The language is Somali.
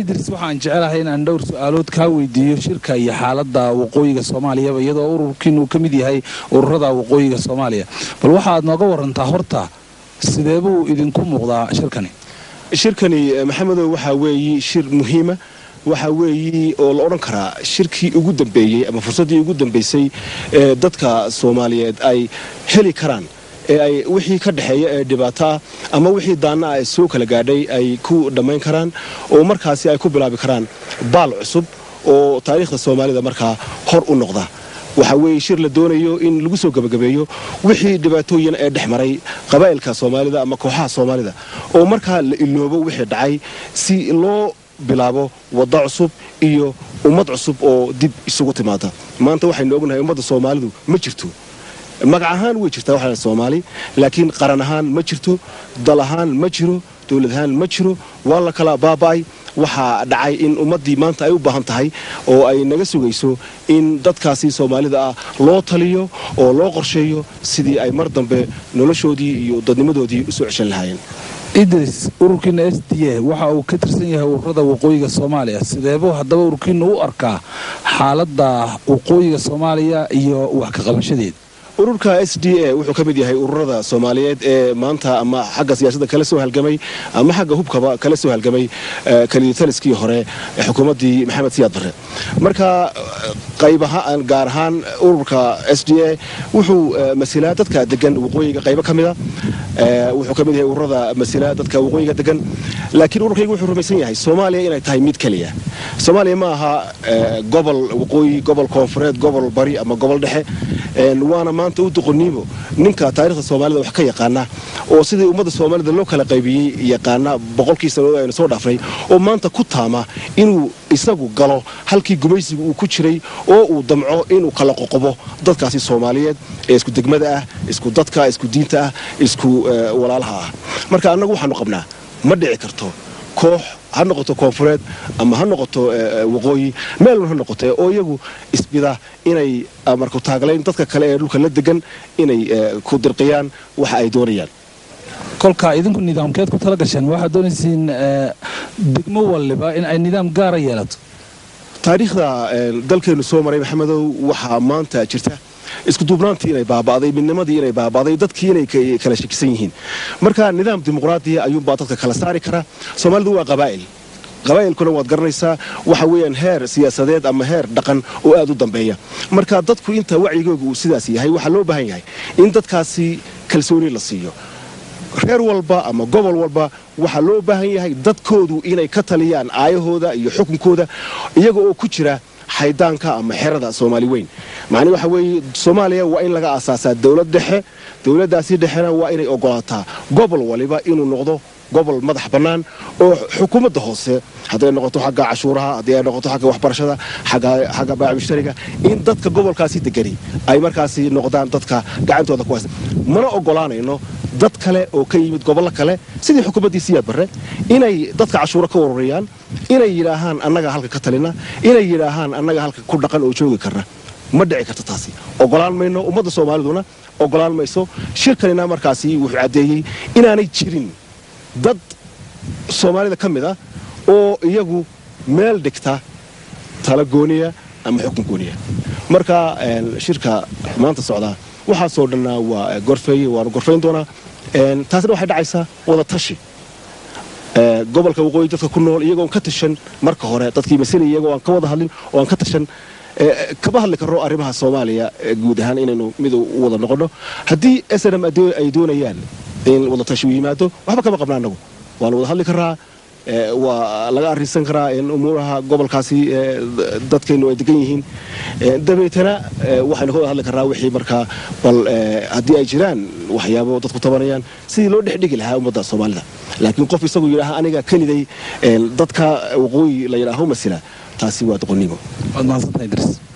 idris waxaan jecelahay inaan dhowr su-aalood kaa weydiiyo shirka iyo xaaladda waqooyiga soomaaliyaba iyadoo ururkiin uu ka mid yahay ururada waqooyiga soomaaliya bal waxaad nooga warantaa horta sidee buu idinku muuqdaa shirkani shirkani maxamedow waxaa weeye shir muhiima waxaa weeye oo la odhan karaa shirkii ugu dambeeyey ama fursaddii ugu dambaysay ee dadka soomaaliyeed ay heli karaan ee ay wixii ka dhexeeya ee dhibaato ah ama wixii daanna ah ee soo kala gaadhay ay ku dhammayn karaan oo markaasi ay ku bilaabi karaan baal cusub oo taariikhda soomaalida markaa hor u noqda waxaa weeye shir la doonayo in lagu soo gebagabeeyo wixii dhibaatooyin ee dhex maray qabaa'ilka soomaalida ama kooxaha soomaalida oo markaa la iloobo wixii dhacay si loo bilaabo wadda cusub iyo ummad cusub oo dib isugu timaada maanta waxaynu ognahay ummadda soomaalidu ma jirto magac ahaan way jirtaa waxaa soomaali laakiin qaran ahaan ma jirto dal ahaan ma jiro dowlad ahaan ma jiro waa la kala baaba'ay waxaa dhacay in ummaddii maanta ay u baahan tahay oo ay naga sugayso in dadkaasi soomaalida ah loo taliyo oo loo qorsheeyo sidii ay mar dambe noloshoodii iyo dadnimadoodii usoo ceshan lahaayeen idris ururkiina s d a waxa uu ka tirsan yahay ururada waqooyiga soomaaliya sideebuu haddaba ururkiina u arkaa xaaladda waqooyiga soomaaliya iyo wax ka qabashadeeda ururka s d a wuxuu ka mid yahay ururada soomaaliyeed ee maanta ama xagga siyaasadda kala soo halgamay ama xagga hubkaba kala soo halgamay kaliditaliskii hore ee xukuumaddii maxamed siyaad barre marka qayb ahaan gaar ahaan ururka s d a wuxuu masilaa dadka degan waqooyiga qaybo ka mida wuxuu ka mid yahay ururada masilaa dadka waqooyiga degan laakiin ururkaygu wuxuu rumaysan yahay soomaaliya inay tahay mid keliya soomaaliya ma aha gobol waqooyi gobol koonfureed gobol bari ama gobol dhexe waana maanta u doqoniimo ninka taarikhda soomaalida wax ka yaqaana oo sidii ummadda soomaalida loo kala qaybiyey yaqaana boqolkii sannadood aynu soo dhaafnay oo maanta ku taama inuu isagu galo halkii gumaysiga uu ku jiray oo uu damco inuu kala qoqobo dadkaasi soomaaliyeed ee isku degmada ah isku dadka isku diinta ah isku walaalaha ah marka annagu waxaanu qabnaa ma dhici karto koox ha noqoto koonfureed ama ha noqoto waqooyi meelun ha noqote oo iyagu isbida inay marku taaglayn dadka kale ee dhulka la degan inay ku dirqiyaan waxa ay doonayaan kolka idinku nidaamkeed ku tala gasheen waxaad doonaysiin degmo waliba in ay nidaam gaara yeelato taariikhda dalkeennu soo maray maxamedow waxaa maanta jirta iskuduubnaantii inay baaba'day midnimadii inay baaba'day dadkii inay kala shakisan yihiin marka nidaam dimuqraadiya ayuunbaa dadka kala saari kara soomaalidu waa qabaa'il qabaa'ilkuna waad garanaysaa waxa weeyaan heer siyaasadeed ama heer dhaqan oo aad u dambeeya marka dadku inta wacyigooga uu sidaas yahay waxaa loo baahan yahay in dadkaasi kalsooni la siiyo reer walba ama gobol walba waxaa loo baahan yahay dadkoodu inay ka taliyaan aayahooda iyo xukunkooda iyaga oo ku jira xaydaanka ama xerada soomaali weyn macnii waxa weeye soomaaliya waa in laga aasaasaa dowlad dhexe dowladdaasi dhexena waa inay ogolaataa gobol waliba inuu noqdo gobol madax bannaan oo xukuumadda hoose hadday noqoto xagga cashuuraha haddii ay noqoto xagga waxbarashada xagga baac mushtariga in dadka gobolkaasi degani ay markaasi noqdaan dadka gacantooda ku haysta mana ogolaanayno dad kale oo ka yimid gobollo kale sidii xukuumaddii siyaad barre inay dadka cashuuro ka warurayaan inay yidhaahaan annaga halka ka talina inay yidhaahaan annaga halka ku dhaqan oo joogi karna ma dhici karto taasi ogolaan mayno ummadda soomaaliduna ogolaan mayso shirkanina markaasi wuxuu caddeeyey inaanay jirin dad soomaalida ka mid ah oo iyagu meel dhigta tala gooniya ama xukun gooniya marka shirka maanta socdaa waxaasoo dhanna waa gorfeeye waanu gorfayn doonaa taasina waxay dhacaysaa wada tashi gobolka waqooyi dadka ku nool iyagoon ka tashan marka hore dadkii masilay iyagoo aan ka wada hadlin oo aan ka tashan kama hadli karno arrimaha soomaaliya guud ahaan inaynu mid u wada noqonno haddii snm ay doonayaan in wada tashi u yimaado waxba kama qabna annagu waanu wada hadli karraa waa laga arrinsan karaa in umuuraha gobolkaasi dadkeennu ay degan yihiin dabeetana waxaynu ka wada hadli karraa wixii markaa bal haddii ay jiraan waxyaabo dadku tabanayaan sidii loo dhexdhigi lahaa ummadda soomaalida laakiin qof isagu yidhaaha aniga keliday dadka waqooyi la yidhaaho masila taasi waa doqonnimo waad mahadsantahay idris